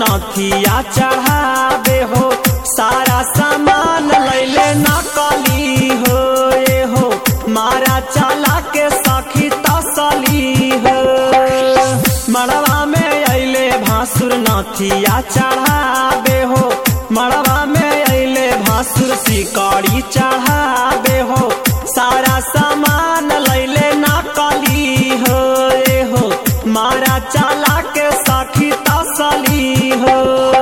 नथिया चढ़ावे हो सारा सामान लैले नकली हो ए हो मारा चला के सखी तसली हो मड़वा में अइले भासुर नथिया चढ़ावे हो मड़वा में अइले भासुर सिकड़ी चढ़ावे हो सारा सामान लैले नकली हो ए हो मारा चला के सखी तसली हो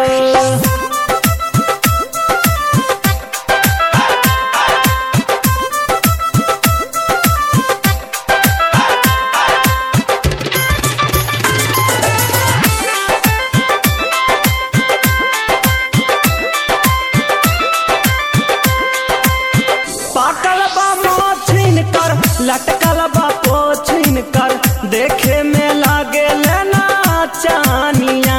पाकल बा मोछिन कर लटकल बा पोछिन कर देखे में लागे लेना चानिया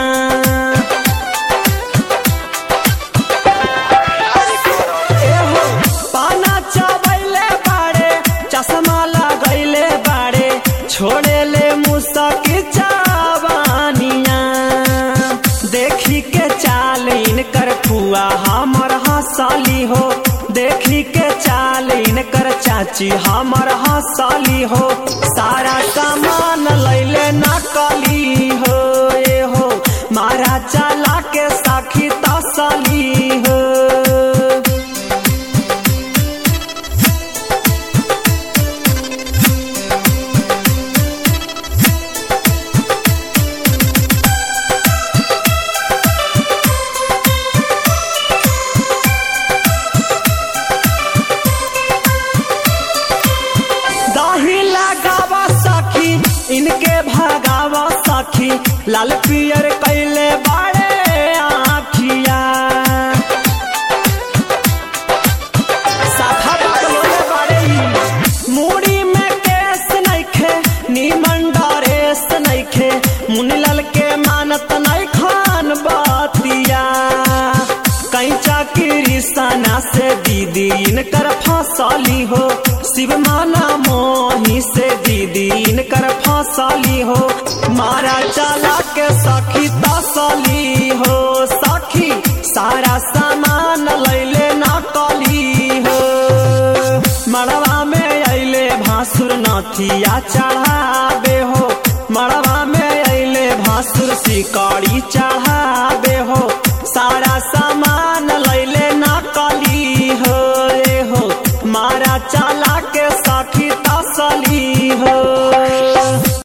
एहो, पाना चबैले बाड़े चश्मा लगैले बाड़े छोड़े ले मुसकी चावानिया देखी के चाल इनकर फुआ हमर हंसली हो देखी के चाल इनकर चाची हमर हंसली हो सारा सामान लैले नकली हो ए हो मारा चला के साखी तसली हो दही लगावा सखी इनके भगावा सखी लाल पियर कैले बाड़े आखिया साफा बकलोले बाड़े ई। मूड़ी में केस नइखे नीमन डरेस नइखे मुनीलाल के मानत नहीं खान बातिया कैचा की सना से दीदी इनकर फसली हो शिव माना मोही से दीदी इनकर फसली हो मारा चला के सखी तसली हो सखी सारा सामान लैले नकली हो मड़वा में अइले भासुर नथिया चढ़ावे हो मड़वा में अइले भासुर सिकड़ी चढ़ावे